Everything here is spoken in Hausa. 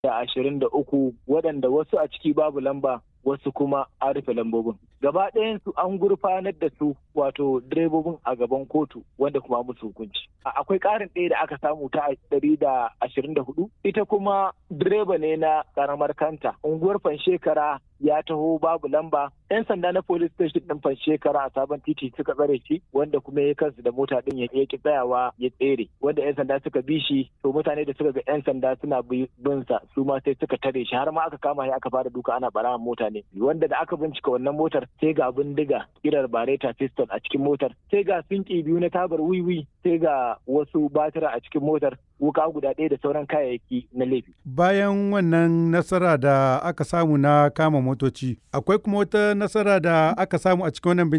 da ashirin da uku waɗanda wasu a ciki babu lamba wasu kuma an rufe lambobin gaba ɗayansu an gurfanar da su wato direbobin a gaban kotu wanda kuma musu hukunci akwai ƙarin ɗaya da aka samu ta ɗari da ashirin da hudu ita kuma direba ne na ƙaramar kanta unguwar fanshekara ya taho babu lamba yan sanda na police station ɗin fanshekara a sabon titi suka tsare shi wanda kuma ya kansu da mota ɗin ya ki tsayawa ya tsere wanda yan sanda suka bi shi to mutane da suka ga yan sanda suna bin sa su ma sai suka tare shi har ma aka kama shi aka fara duka ana bara mota ne wanda da aka bincika wannan motar sai ga bindiga kirar bareta piston a cikin motar sai ga sinki biyu na tabar wiwi sai ga wasu batira a cikin motar wuka guda ɗaya da sauran kayayyaki na laifi. Bayan wannan nasara da aka samu na kama motoci, akwai kuma wata nasara da aka samu a cikin wannan